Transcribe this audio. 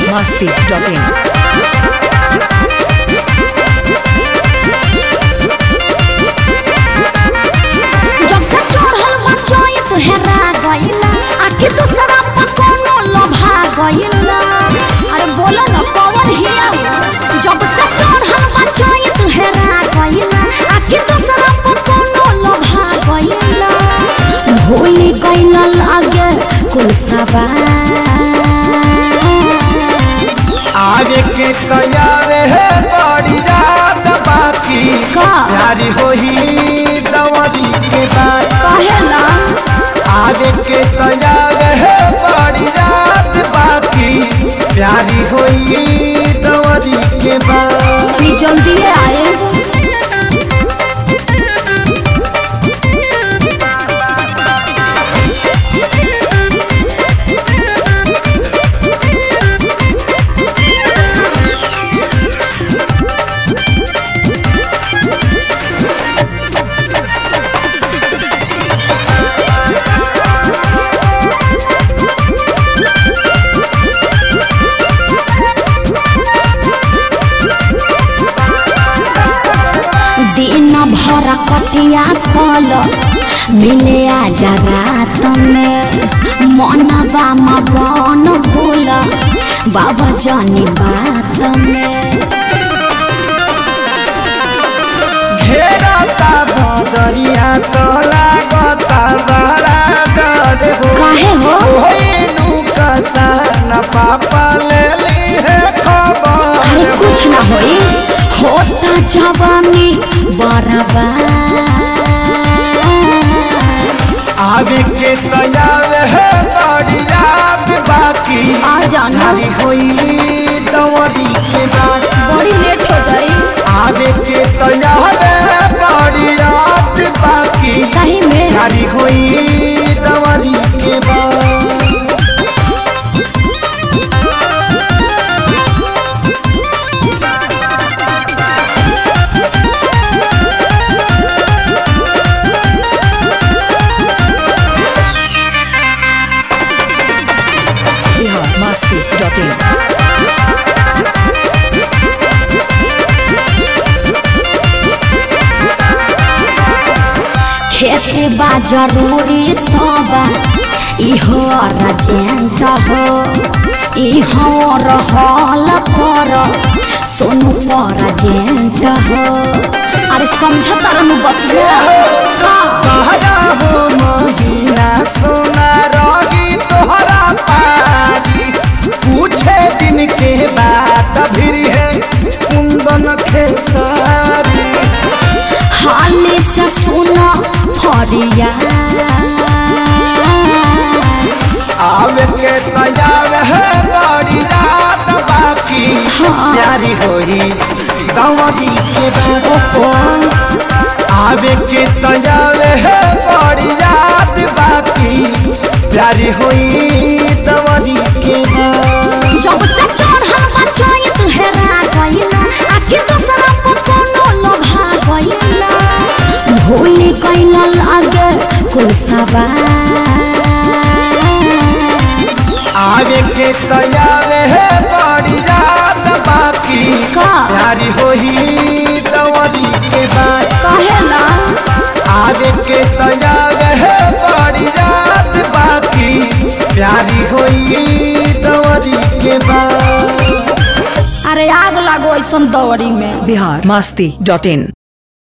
biharmasti.in जब से चढ़ल बचाई तो हेरा गइला आखि दूसरा पर कोनो लोभा गइला अरे बोलो न कौन हिया वो? जब से चढ़ल बचाई तो हेरा गइला आखि दूसरा पर कोनो लोभा गइला भूली गइला लागे कुल सवार आगे के तैयार है बड़ी रात बाकी का? प्यारी होही दवरी के बाद कहे ना आगे के तैयार है बड़ी रात बाकी प्यारी होई दवरी के बाद तनी जल्दी आए दिन भर कटिया कल मिले आजा रात में मनवा मगन भूल बाबा जानी बात में घेरता बदरिया तो लागता बड़ा डर हो काहे हो होइनु कसान पापा ले ली है खबर अरे कुछ ना होई होता जवानी बराबर आगे के तैयार है बड़ी याद बाकी आ जाना नारी होई दवरी के बाद बड़ी लेट हो जाई आगे के तैयार है बड़ी याद बाकी सही में नारी होई दवरी के बाद biharmasti.in खेती बा जरूरी तो बा इहो राजेंद्र हो इहो रहल कर सोनू पर राजेंद्र हो अरे समझता रहनु बतिया का कहरा हो महीना सोना रही तोहरा पारी पूछे दिन के बात फिर है कुंदन खेसारी हाली से सुनो फरिया आवे के तैयार है बड़ी रात बाकी हाँ। प्यारी होई दवरी के बाद आवे के तैयार है बड़ी रात बाकी प्यारी होई दवरी के बाद जब से चढ़ल बचाई तू हेरा गइला आखि दूसरा पर कोनो लोभा गइला भूली गइला लागे कुल सवार आगे के तैयार है बड़ी रात बाकी का? प्यारी होई दवरी के बाद कहे ना आगे के तैयार है बड़ी रात बाकी प्यारी होई दवरी के बाद अरे आग लागो ऐसन दौड़ी में biharmasti.in